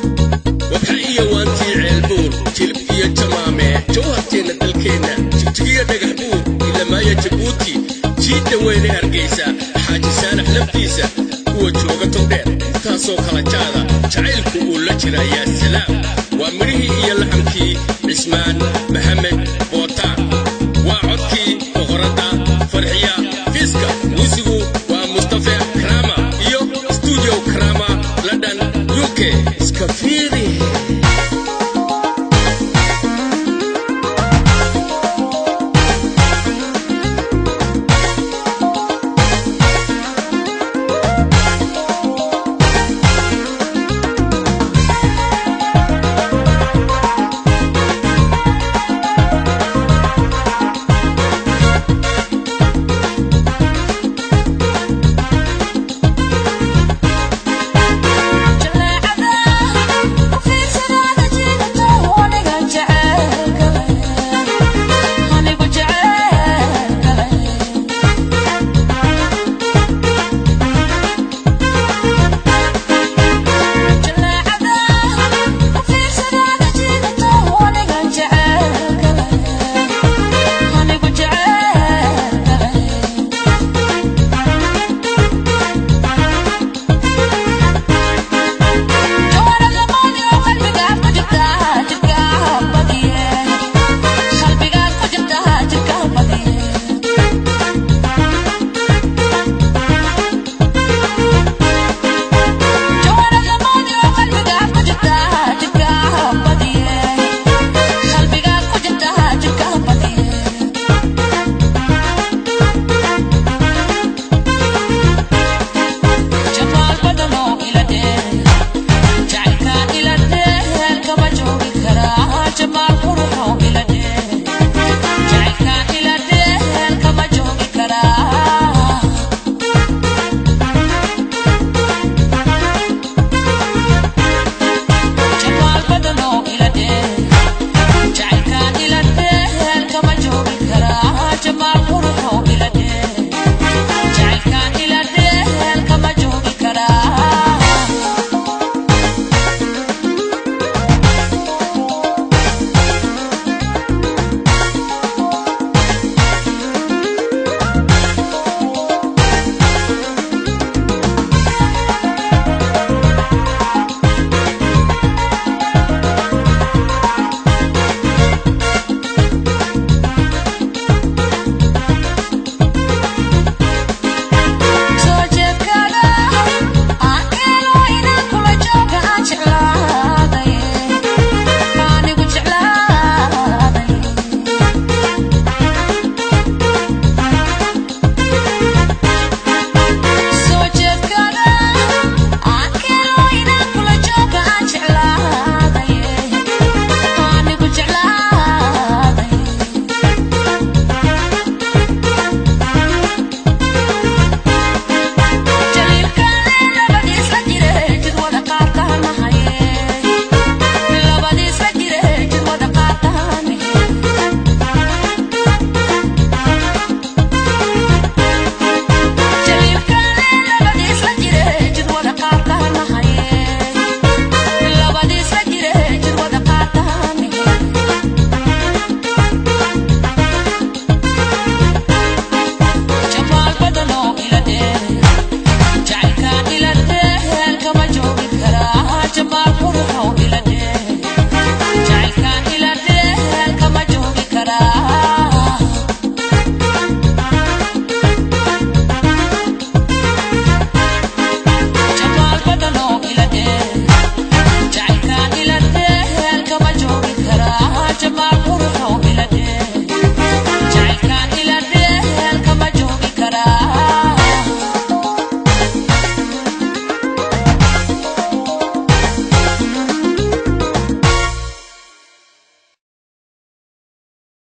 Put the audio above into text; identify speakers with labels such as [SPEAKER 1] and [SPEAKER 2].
[SPEAKER 1] wabxa iyo waantii ceelbuur jilib iyo jamaame jawharteenna dalkeenna jigjigiyo dhagax buur ilamaayo jabuuti jiidda weyne hargaysa xaaji saanax laftiisa kuwa jooga togdheer intaasoo kala jaada jacaylku uu la jira yaa salaam waa midhihii iyo laxamkii cismaan maxamed bootaan waa codkii boqoradda farxiya fiiska muusigu waa mustafe krama iyo stuudio krama london uk iska fiiri